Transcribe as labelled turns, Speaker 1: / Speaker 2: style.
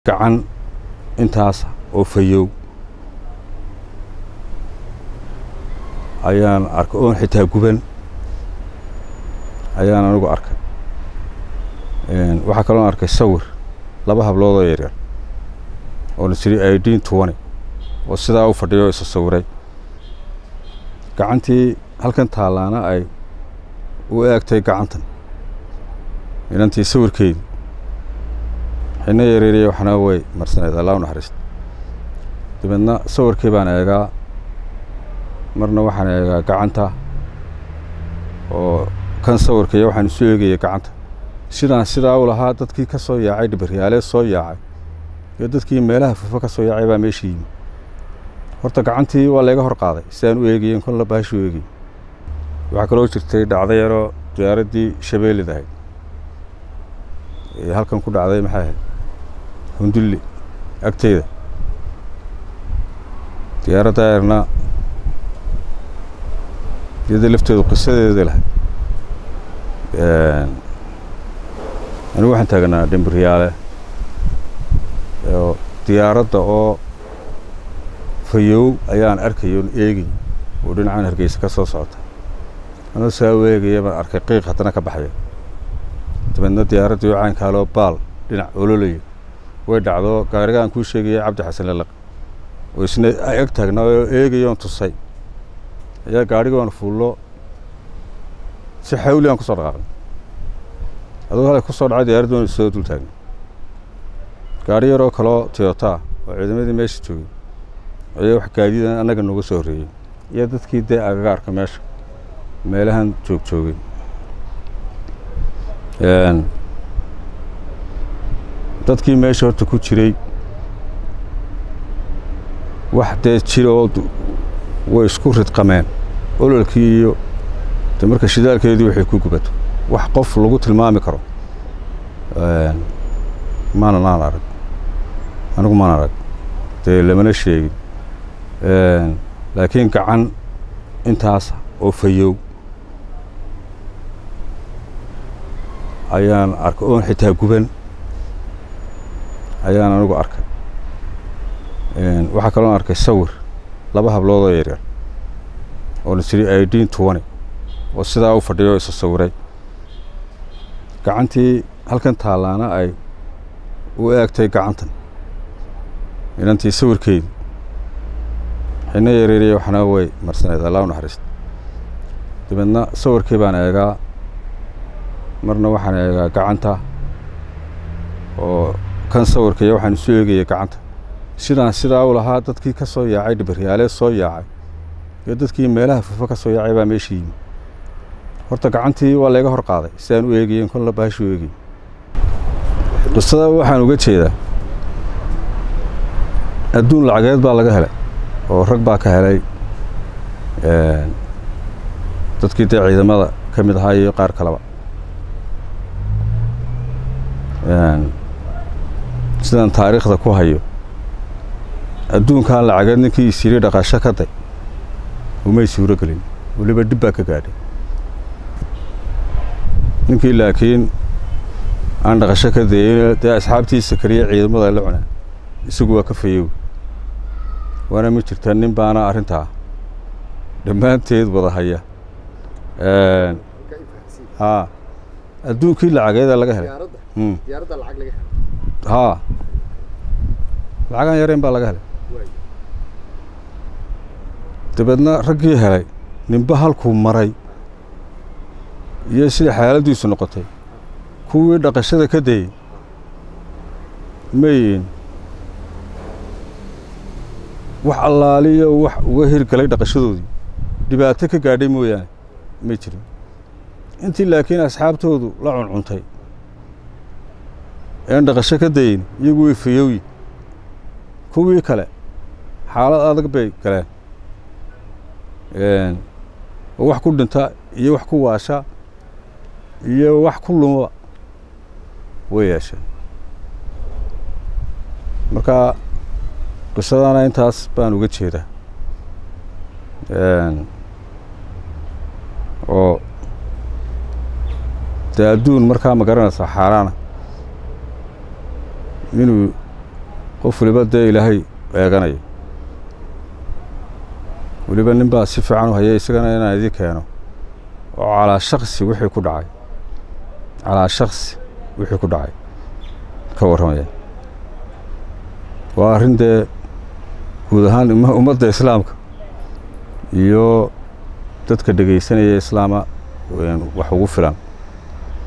Speaker 1: gacan intaas oo fayow ayaan arkay oon xitaa guban ayaan anigu arkay waxaa kaloon arkay sawir laba habloodoo yaryar oo la jiri idin tuwani oo sidaa u fadhiyo isa sawiray gacantii halkan taallaana ay u eegtay gacantan inantii sawirkeedii xina yareeriya waxna way marsaneed allah u naxariista dabeedna sawirkii baan eegaa marna waxaan eegaa gacanta oo kan sawirka iyo waxaan isu eegaya gacanta sidaan sidaa u lahaa dadkii ka soo yaacay dhibaryaalee soo yaacay iyo dadkii meelaha fufa ka soo yaacay baa meesha yimi horta gacantii waa layga hor qaaday sidaan u eegayen kolla baashu eegay waxaa kaloo jirtay dhacdo yaroo diyaaraddii shabeellid ahayd ee halkan ku dhacday maxay ahayd hundulli agteyda diyaaradda eerna iyada lafteedu qisadeeda lahayd anigu waxaan taaganaa dhimbaryaale oo diyaaradda oo fayow ayaan arkay oon eegay oo dhinacan hargeysa ka soo socota anoo saa u eegaya baan arkay qiiq haddana ka baxaya dabeedna diyaaraddii oo caankaaloo baal dhinac ololaya way dhacdo gaariga aan kuu sheegaya cabdi xasan lalaq oo isna ag taagnaa oo eegayoon tusay ayaa gaadhigoon fuullo si xawli aan kusoo dhaqaaqnay adugu halay kusoo dhacay diyaaraddi waan soo dul taagnay gaadhi yaroo kaloo toyota oo ciidamadii meesha joogay ayaa wax gaadiidan annaga nooga soo horreeyey iyo dadkii dee agagaarka meesha meelahan joog joogay dadkii meesha horta ku jiray wax dee jira oo way isku ridqameen ololkii iyo de marka shidaalkeedii waxay ku gubato wax qof lagu tilmaami karo maanan aan arag anigu maan arag dee lamana sheegin laakiin gacan intaas oo fayow ayaan arkay oon xitaa guban ayaan anigu arkay waxaa kaloon arkay sawir laba habloodoo yaryar oo la jiri idin tuwani oo sidaa u fadhiyo isa sawiray gacantii halkan taallaana ay u eegtay gacantan inantii sawirkeedii xina yareeriya waxna way marsaneed allah u naxariista dabeedna sawirkii baan eegaa marna waxaan eegaa gacanta oo kan sawirka iyo waxaan isu eegaya gacanta sidaan sidaa u lahaa dadkii ka soo yaacay dhibaryaalee soo yaacay iyo dadkii meelaha fufa ka soo yaacay baa meesha yimi horta gacantii waa layga hor qaaday sidaan u eegayen kolla baashu eegay qisada waxaan uga jeedaa adduun lacageed baa laga helay oo rag baa ka helay dadkii dee ciidamada ka mid ahaa iyo qaar kaleba sidaan taariikhda ku hayo adduunkan lacageed ninkii isiri dhaqasho ka day umay suuro gelin weliba dhib baa ka gaadhay ninkii laakiin aan dhaqasho ka dayin dee asxaabtiisa keliya ciidamada la cunaa isagu waa ka fayow waana ma jirta nin baana arrintaa dhammaanteed wada haya haa adduunkii lacageeda laga helay haa lacagaan yareen baa laga helay dabeedna raggii helay ninba halkuu maray iyo sida xaaladdiisu noqotay kuwii dhaqashada ka dayey mayin wax allaaliyo wax uga hirgalay dhaqashadoodii dhibaato ka gaadhay mooyaane may jirin intii laakiin asxaabtoodu la cuncuntay een dhaqasho ka dayin iyagu way fayowyi kuwii kale xaalad adag bay galeen oo wax ku dhinta iyo wax ku waasha iyo wax ku luma way yeesheen marka qisadana intaas baan uga jeedaa oo dee adduun markaa ma garanaysaa xaaraana inuu qof waliba dee ilaahay eeganayo weliba nin baa si fiican u hayay isagana inaan idin keeno oo calaa shaksi wixii ku dhacay calaa shaksi wixii ku dhacay ka warramaya waa arrin dee guud ahaan ummadda islaamka iyo dadka dhegaysanaya islaama wax ugu filan